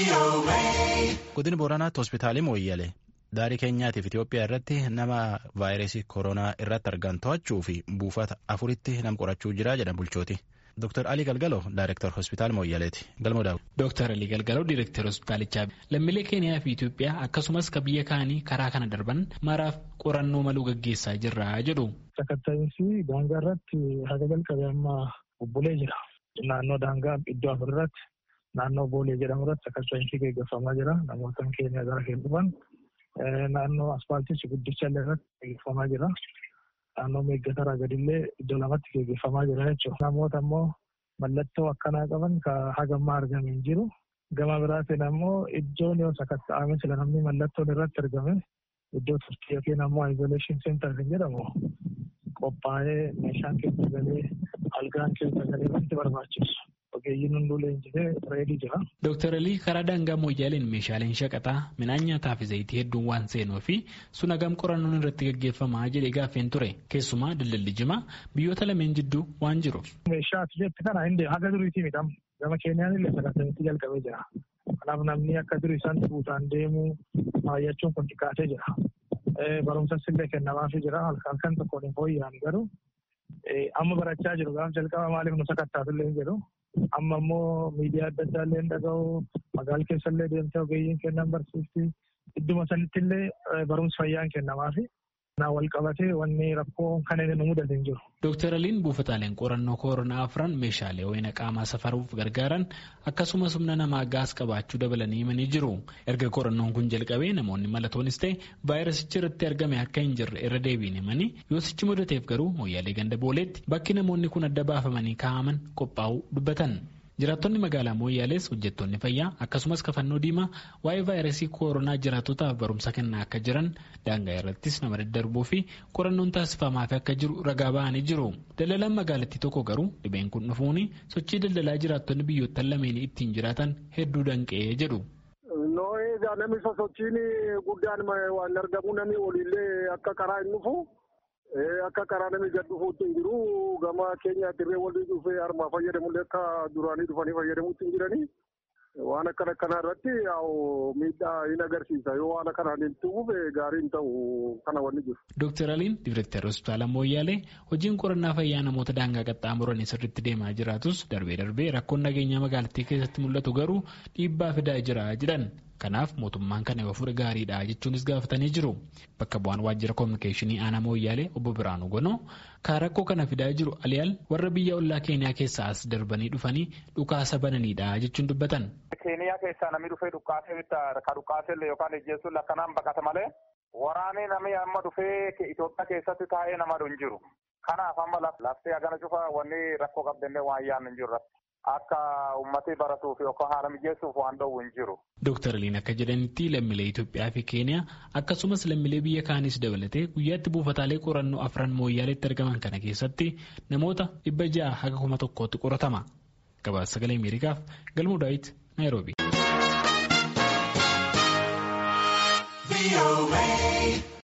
Godina Booranaatti hospitaalii Mooyyalee daarii keenyaatiif Itoophiyaa irratti nama vaayirasii koronaa irratti argan to'achuu fi buufata afuritti nam qorachuu jira jedhan bulchooti. Dr. Alii Galgaloo Daayirektar Hospitaal Mooyyaleeti. Galmoo Daawud. Dr. Alii Galgaloo Daayirektar Hospitaalichaa lammiilee Keeniyaa fi Itoophiyaa akkasumas ka biyya kaanii karaa kana darban maraaf qorannoo maluu gaggeessaa jirra jedhu. Sakatta'iinsi daangaa irratti haga jalqabee amma bubbulee jira. Naannoo daangaa iddoo afur irratti naannoo Boolee jedhamu irratti sakatta'iinsi gaggeeffamaa jira. Namoota keenya gara keenya dhufan naannoo asfaaltii guddicha illee irratti gaggeeffamaa jira. Naannoo meeggataraa gadillee iddoo lamatti gaggeeffamaa jira jechuudha. Namoota immoo mallattoo akkanaa qaban ka hagammaa argame hin jiru. Gama biraatiin ammoo iddoon yoo sakatta'ame sila namni mallattoon irratti argame iddoo turtii yookiin ammoo isolation center kan jedhamu qophaa'ee meeshaan keessa galee algaan keessa galee wanti barbaachisu. Ogeeyyiin hunduu leenjifee reedii jira. Dooktar Alii karaa daangaa mooyyaaleen meeshaaleen shaqaxaa midhaan nyaataa fi zayitii hedduun waan seenuu fi sun hagam qorannoon irratti gaggeeffamaa jedhee gaaffeen ture keessumaa daldalli jimaa biyyoota lameen jidduu waan jiruuf. Meeshaa ati jette kana hin haga duriitii midhamu gama keenyaan illee sakatta'insi jalqabee jira. Kanaaf namni akka durii isaan buutaan deemuu baay'achuun kun xiqqaatee jira. Barumsas illee kennamaafii jira halkan tokkoon hin fooyya'an garuu amma barachaa jiru gaaf jalqaba maaliif nu sakattaatu illee hin jedhu. amma immoo miidiyaa adda addaa illee dhaga'u magaala keessa illee deemtee ogeeyyiin kennan barsiifti idduma sanitti illee barumsi fayyaan kennamaafi naa wal qabatee wanni rakkoo kan inni nu mudate hin jiru. Dooktar Aliin buufataaleen qorannoo koronaa afran meeshaalee ho'ina qaamaa safaruuf gargaaran akkasumas humna namaa gaas qabaachuu dabalanii himanii jiru. Erga qorannoon kun jalqabee namoonni malatoonis ta'e vaayirasichi irratti argame akka hin jirre irra deebiin himanii yoo sichi mudateef garuu mooyyaalee ganda booleetti bakki namoonni kun adda baafamanii kaa'aman qophaa'uu dubbatan. Jiraattonni magaalaa Mooyyaalees hojjettoonni fayyaa akkasumas kafannoo diimaa waa'ee vaayirasii koronaa jiraattotaaf barumsa kennaa akka jiran daangaa irrattis nama daddarbuu fi qorannoon taasifamaaf akka jiru ragaa ba'anii jiru. Daldalaan magaalattii tokko garuu dhibeen kun dhufuun sochii daldalaa jiraattonni biyyoottan lameen ittiin jiraatan hedduu danqee jedhu. Egaa namni sosochiin guddaan waan argamu namni waliillee akka karaa hin dhufu. Akka karaa namni gad dhufuutti hin jiru gama keenya dirree walii dhufee harmaa fayyadamullee akka duraanii dhufanii fayyadamuutti hin jiranii waan akkana akkanaa irratti miidhaa hin agarsiisa yoo waan akkanaan hin tuquuf gaarii hin ta'u kana wanni jiru. Dooktar Aliin Diirektar Hospitaala Mooyyaalee hojiin qorannaa fayyaa namoota daangaa qaxxaamuranii sirriitti deemaa jiraatus darbee darbee rakkoon nageenyaa magaalattii keessatti mul'atu garuu dhiibbaa fidaa jira jedhan. Kanaaf mootummaan kana yoo fudhe gaariidha jechuunis gaafatanii jiru. Bakka bu'aan waajjira koominikeeshinii aanaa mooyyaalee obbo Biraanuu Gonoo kan rakkoo kana fidaa jiru aliyaal warra biyya ollaa keeniyaa keessaa as darbanii dhufanii dhukaasa bananiidha jechuun dubbatan. Keeniyaa keessaa namni dhufee dhukaasee ka dhukaasee yookaan ejjeessuun akkanaan baqata malee waraanee namni amma dhufee Itoophiyaa keessatti taa'ee nama hin jiru. Kanaaf amma laftee hagana cufa wanni rakkoo qabdannee waan yaadnu hin jiru. Akka uummatni baratuuf yookaan haala mijeessuuf waan dhowwu hin jiru. Dooktar Aliin akka jedhanitti lammiilee Itoophiyaa fi Keeniyaa akkasumas lammiilee biyya kaanis dabalatee guyyaatti buufataalee qorannoo afran mooyyaaleetti argaman kana keessatti namoota dhibba ja'a haga kuma tokkootti qoratama. Gabaasa sagalee Ameerikaaf Galmuu Daawit Naayiroobi.